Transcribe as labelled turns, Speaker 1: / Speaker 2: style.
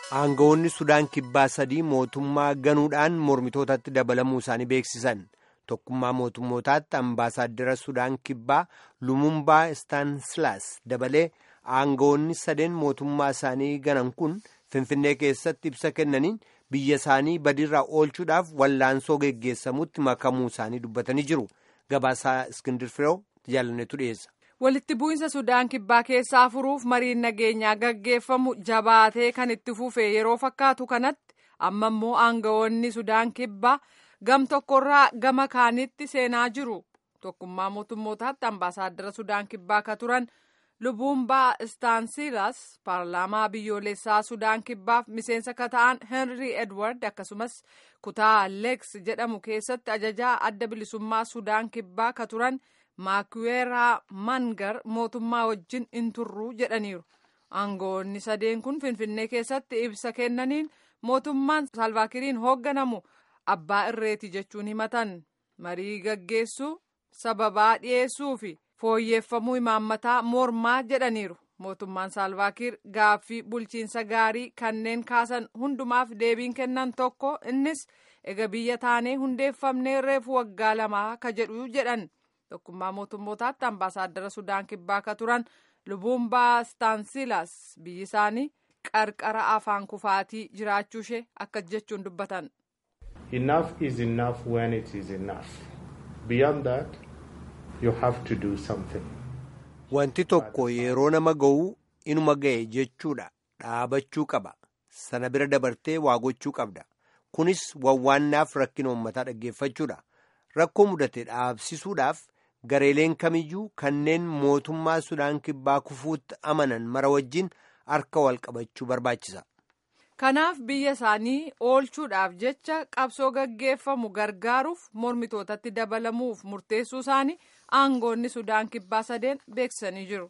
Speaker 1: Aangawoonni Sudaan kibbaa sadii mootummaa ganuudhaan mormitootatti dabalamuu isaanii beeksisan. Tokkummaa mootummootaatti ambaasaaddara Sudaan kibbaa Lumumbaa Istaansilaas dabalee aangawoonni sadeen mootummaa isaanii ganan kun Finfinnee keessatti ibsa kennaniin biyya isaanii badiirraa oolchuudhaaf wallaansoo geggeessamutti makamuu isaanii dubbatanii jiru. Gabaasaa Iskindir Firoo jaalannetu dhiyeessa.
Speaker 2: walitti bu'insa sudaan kibbaa keessaa furuuf mariin nageenyaa gaggeeffamu jabaatee kan itti fufe yeroo fakkaatu kanatti amma immoo aangawoonni sudaan kibbaa gam tokkorraa gama kaanitti seenaa jiru tokkummaa mootummootaatti ambaasaaddara sudaan kibbaa ka turan lubuumbaa istaansilaas paarlaamaa biyyoolessaa sudaan kibbaaf miseensa ka ta'an henry edward akkasumas kutaa leeks jedhamu keessatti ajajaa adda bilisummaa sudaan kibbaa ka turan. maakuweeraa mangar mootummaa wajjin hin turru jedhaniiru aangawoonni sadeen kun finfinnee keessatti ibsa kennaniin mootummaan salvaakiriin hoogganamu abbaa irreeti jechuun himatan marii gaggeessuu sababaa dhiyeessuu fi fooyyeeffamuu imaammataa mormaa jedhaniiru mootummaan salvaakir gaaffii bulchiinsa gaarii kanneen kaasan hundumaaf deebiin kennan tokko innis ega biyya taanee hundeeffamnee reefu waggaa lamaa ka jedhu jedhan. tokkummaa mootummootaatti ambaasaaddara sudaan kibbaa ka turan lubuumbaa istaansilaas biyyi isaanii qarqara afaan kufaatii jiraachuu ishee akka jechuun dubbatan.
Speaker 3: enough is enough when it is enough beyond that you have to do something.
Speaker 1: wanti tokko yeroo nama ga'u inuma ga'e jechuudha dhaabachuu qaba sana bira dabartee waa gochuu qabda kunis wawwaannaaf rakkina uummataa dhaggeeffachuudha rakkoo mudate dhaabsisuudhaaf. gareeleen kamiyyuu kanneen mootummaa sudaan kibbaa kufuutti amanan mara wajjin harka wal qabachuu barbaachisa.
Speaker 2: kanaaf biyya isaanii oolchuudhaaf jecha qabsoo gaggeeffamu gargaaruuf mormitootatti dabalamuuf murteessuu isaanii aangoonni sudaan kibbaa sadeen beeksisanii jiru.